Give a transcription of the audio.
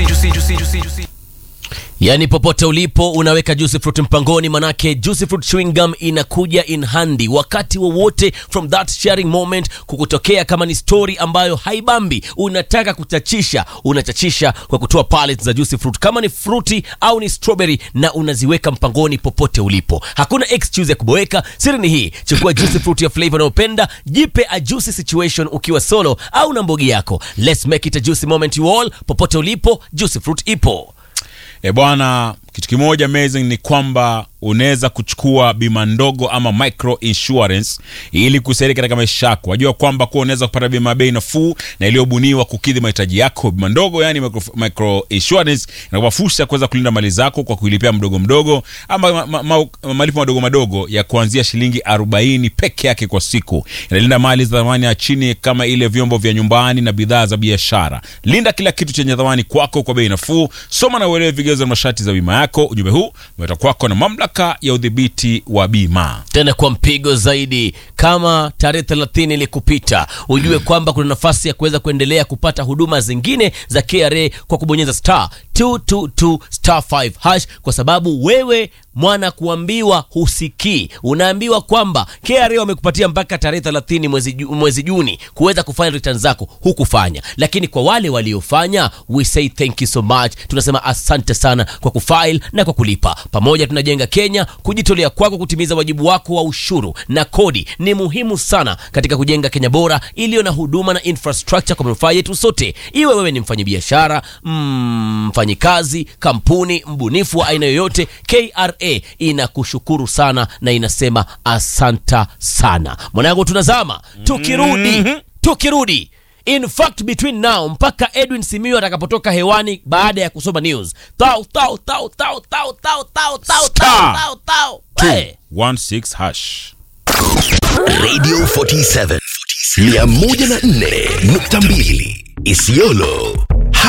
juicy, juicy, juicy, juicy, juicy. Yaani popote ulipo unaweka Juicy Fruit mpangoni, manake Juicy Fruit chewing gum inakuja in handy wakati wowote from that sharing moment kukutokea. Kama ni story ambayo haibambi, unataka kuchachisha, unachachisha kwa kutoa pallets za Juicy Fruit, kama ni fruity au ni strawberry, na unaziweka mpangoni popote ulipo. Hakuna excuse ya kuboeka. Siri ni hii, chukua Juicy Fruit ya flavor unayopenda, jipe a juicy situation ukiwa solo au na mbogi yako. Let's make it a juicy moment you all. Popote ulipo, Juicy Fruit ipo. E bwana, kitu kimoja amazing ni kwamba unaweza kuchukua bima ndogo ama micro insurance ili kusaidia katika maisha yako. Wajua kwamba kuwa unaweza kupata bima ya bei nafuu na iliyobuniwa kukidhi mahitaji yako. Bima ndogo, yani micro, micro insurance inakupa fursa ya kuweza kulinda mali zako kwa kuilipia mdogo mdogo ama ma, ma, ma, malipo madogo madogo ya kuanzia shilingi 40 peke yake kwa siku. Inalinda mali za thamani ya chini kama ile vyombo vya nyumbani na bidhaa za biashara. Linda kila kitu chenye thamani kwako kwa bei nafuu. Soma na uelewe vigezo na masharti za bima yako. Ujumbe huu umeletwa kwako na mamlaka ya udhibiti wa bima. tena kwa mpigo zaidi. Kama tarehe 30 ilikupita, ujue kwamba kuna nafasi ya kuweza kuendelea kupata huduma zingine za KRA kwa kubonyeza star 222 star 5 hash, kwa sababu wewe mwana kuambiwa husikii, unaambiwa kwamba KRA wamekupatia mpaka tarehe 30 mwezi, Ju- mwezi Juni kuweza kufanya return zako, hukufanya. Lakini kwa wale waliofanya, we say thank you so much, tunasema asante sana kwa kufile na kwa kulipa. Pamoja tunajenga Kenya. Kujitolea kwako kutimiza wajibu wako wa ushuru na kodi ni muhimu sana katika kujenga Kenya bora iliyo na huduma na infrastructure kwa manufaa yetu sote. Iwe wewe ni mfanyabiashara, mm, mfanyikazi, kampuni, mbunifu wa aina yoyote, KRA inakushukuru sana na inasema asanta sana. Mwanangu, tunazama tukirudi, tukirudi In fact between now mpaka Edwin Simiyu atakapotoka hewani baada ya kusoma news. Tau tau tau tau tau tau tau tau Star. tau tau. Hey. 16 hash. Radio 47 104.2 Isiolo